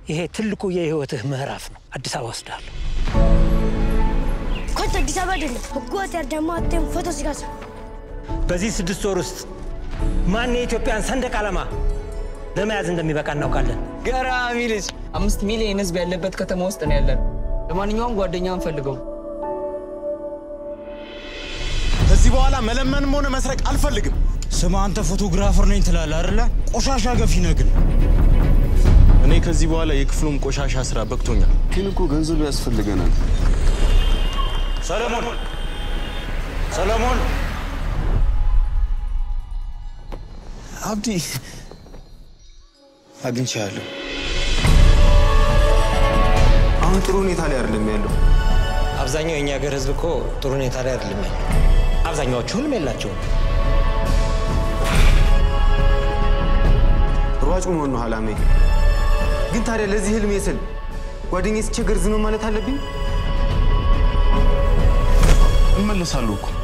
ይሄ ትልቁ የህይወትህ ምዕራፍ ነው። አዲስ አበባ ወስዳለሁ። ኮት አዲስ አበባ አይደለም ህገወጥ ያዳማቴን ፎቶ ሲጋሳ በዚህ ስድስት ወር ውስጥ ማን የኢትዮጵያን ሰንደቅ ዓላማ ለመያዝ እንደሚበቃ እናውቃለን። ገራሚ ልጅ። አምስት ሚሊዮን ህዝብ ያለበት ከተማ ውስጥ ነው ያለን። ለማንኛውም ጓደኛ አንፈልገው። ከዚህ በኋላ መለመንም ሆነ መስረቅ አልፈልግም። ስማ አንተ ፎቶግራፈር ነኝ ትላለህ አይደለ? ቆሻሻ ገፊ ነህ ግን እኔ ከዚህ በኋላ የክፍሉም ቆሻሻ ስራ በቅቶኛል። ግን እኮ ገንዘብ ያስፈልገናል። ሰለሞን ሰለሞን አብዲ አግኝቻለሁ። አሁን ጥሩ ሁኔታ ላይ አይደለም ያለው። አብዛኛው የእኛ ሀገር ህዝብ እኮ ጥሩ ሁኔታ ላይ አይደለም ያለው። አብዛኛዎቹ ህልም የላቸውም። ሯጭ መሆን ነው አላማዬ። ግን ታዲያ ለዚህ ህልሜ ስል ጓደኛዬ ሲቸገር ዝም ማለት አለብኝ? እመለሳለሁ እኮ